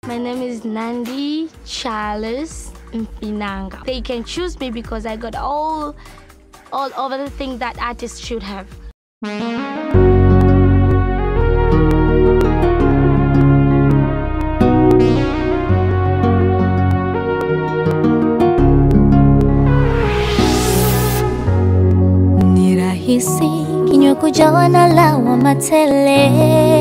My name is Nandi Charles Mpinanga. They can choose me because I got all all of the things that artists should have. Ni rahisi kinywa kujawa na lawama tele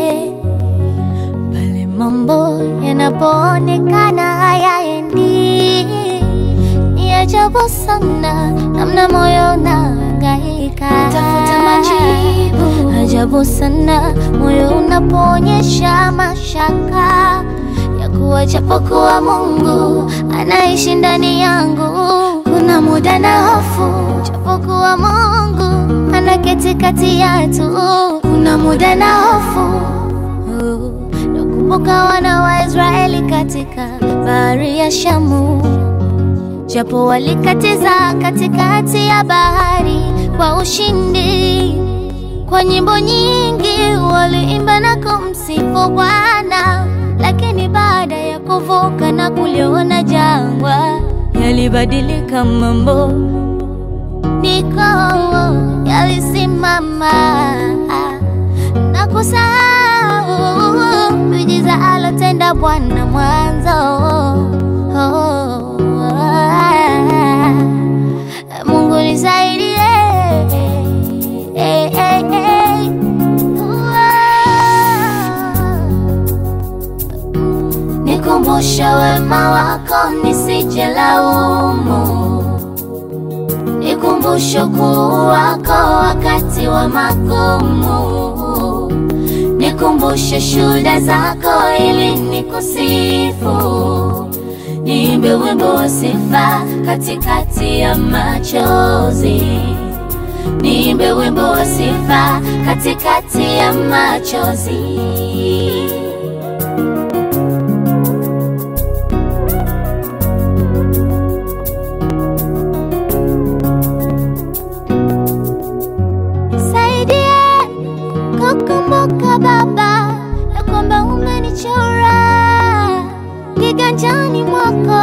pale mambo yanapoonekana hayaendi. Ni ajabu sana namna moyo unahangaika tafuta majibu. Ajabu sana moyo unapoonyesha mashaka ya kuwa japokuwa Mungu anaishi ndani yangu, kuna muda na hofu, japokuwa Mungu anaketi kati yetu, kuna muda na hofu. Nakumbuka wana wa Israeli katika bahari ya Shamu, japo walikatiza katikati ya bahari kwa ushindi. Kwa nyimbo nyingi waliimba na kumsifu Bwana, lakini baada ya kuvuka na kuliona jangwa, yalibadilika mambo, niko yalisimama na kusahau miujiza alotenda Bwana mwanzo. Mungu nisaidie, eh, eh, eh. Nikumbushe wema wako nisije laumu, nikumbushe ukuu wako wakati wa magumu, nikumbushe shuhuda zako ili nikusifu, niimbe wimbo wa sifa katikati ya machozi, niimbe wimbo wa sifa katikati ya machozi. Nisaidie kukumbuka Baba ya kwamba umenichora kiganjani mwako,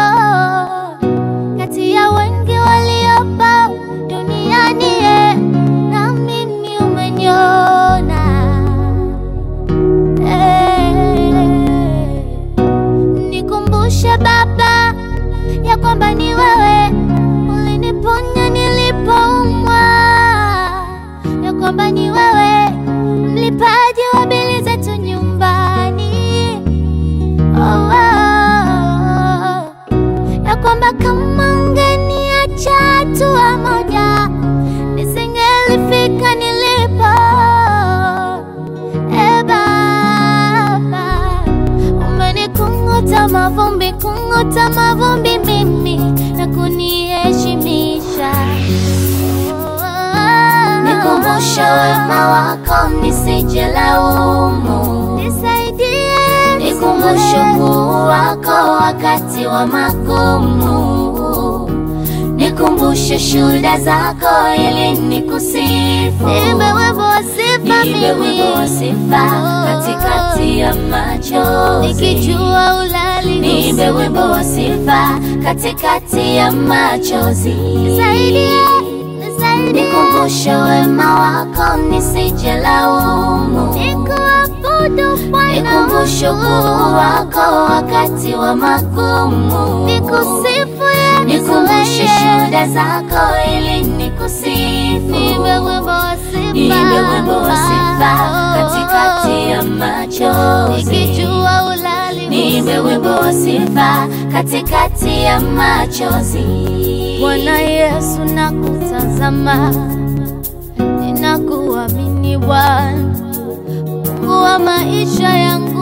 kati ya wengi waliopo duniani, eh, na mimi umeniona. Eh, Nikumbushe Baba ya kwamba ni wewe uliniponya nilipoumwa, ya kwamba ni wewe mlipaji wa bili zetu nyumbani. Oh, oh, oh. ya kwamba kama ungeniacha hatua moja nisingelifika nilipo. E Baba, umenikung'uta mavumbi, kung'uta mavumbi mimi na kuniheshimisha. Nikumbushe wema wako nisije laumu, nisaidie, nikumbushe ukuu wako wakati wa magumu, nikumbushe shuhuda zako ili nikusifu, niimbe wimbo wa sifa Niimbe wimbo wa sifa katikati ya machozi. nikijua ulali Niimbe wimbo wa sifa katikati ya machozi. nisaidie, nisaidie, Nikumbushe wema wako nisije laumu. nikuabudu Bwana Nikumbushe ukuu wako wakati wa magumu. nikusifu Yesu, Nikumbushe wewe. shuhuda zako ili nikusifu. Niimbe wimbo wa sifa, Niimbe wimbo wa sifa katikati ya machozi. nikijua ulali Niimbe wimbo wa sifa katikati ya machozi. Bwana Yesu nakutazama, ninakuamini Bwana, Mungu wa maisha yangu